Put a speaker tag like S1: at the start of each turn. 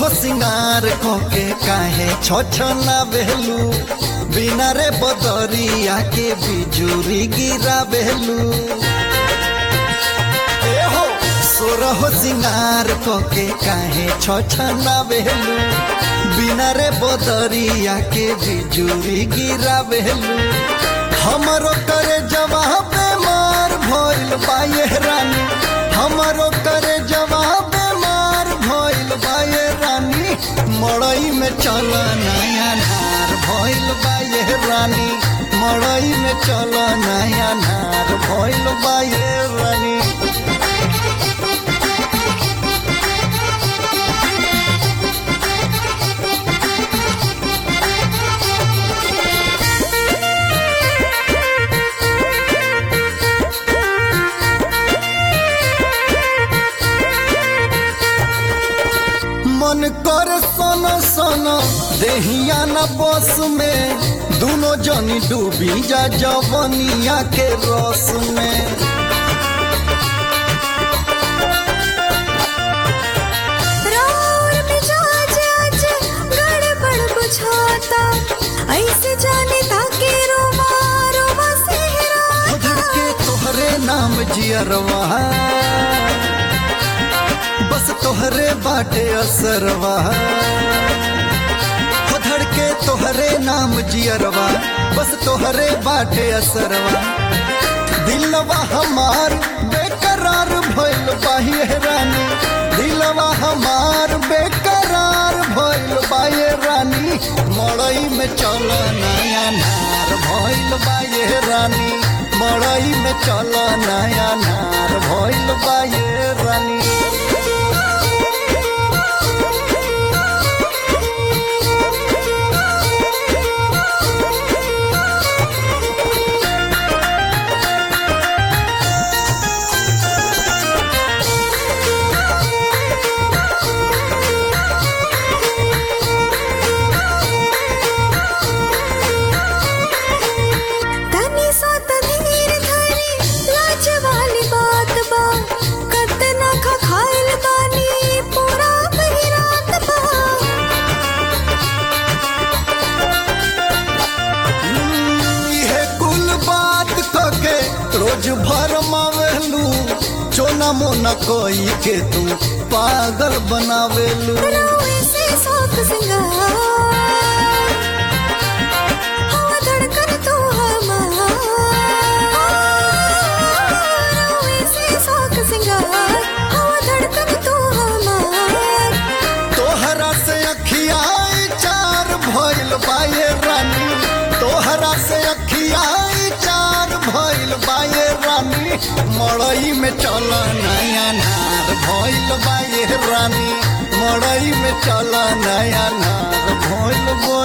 S1: हो सिंगार कोके काहे छोछना बेलू बिना रे बदरिया के बिजुरी गिरा बेलू ए हो सोर हो सिंगार कोके काहे छोछना बेलू बिना रे बदरिया के बिजुरी गिरा बेलू हमरो करे जवाब मार भइल बाये रानी हमरो करे जवाब मार भइल बाये रानी मड़ई में चल नया नार भइल बाये रानी मड़ई में चल नया नार भइल बाये रानी मन कर सन सन देहिया न बस में दोनों जनी डूबी जा जवनिया के रस में
S2: राउर मिजाज आज गड़बड़ बुझाता ऐसे जाने ताके रोवा रोवा
S1: हो धड़के तोहरे नाम जियरवा बस तोहरे बाटे असरवा हो धड़के तोहरे नाम जियरवा बस तोहरे बाटे असरवा दिलवा हमार बेकरार भइल बाहिए रानी दिलवा हमार बेकरार भइल बाये रानी मड़ई में चल नया नार भइल बाये रानी मड़ई में चल नया नार भइल बाये रानी
S2: तनी सा तधीर धरी लाज वाली बात बा कतना खा खाइल बानी पूरा कही रात बा
S1: इहे कुल बात कके रोज भर मावेलू चोना मोना कोई के तू पागल बनावेलू
S2: रोए से शौक सिंगार हवा धड़कन तू हमार रोए से शौक सिंगार हवा धड़कन तू हमार
S1: तोहरा से अखियाई चार भइल बाये रानी तोहरा से अखियाई चार भइल बाये रानी मड़ई में चल नया नार भइल बाये रानी मड़ई में चल नया नार भइल बाये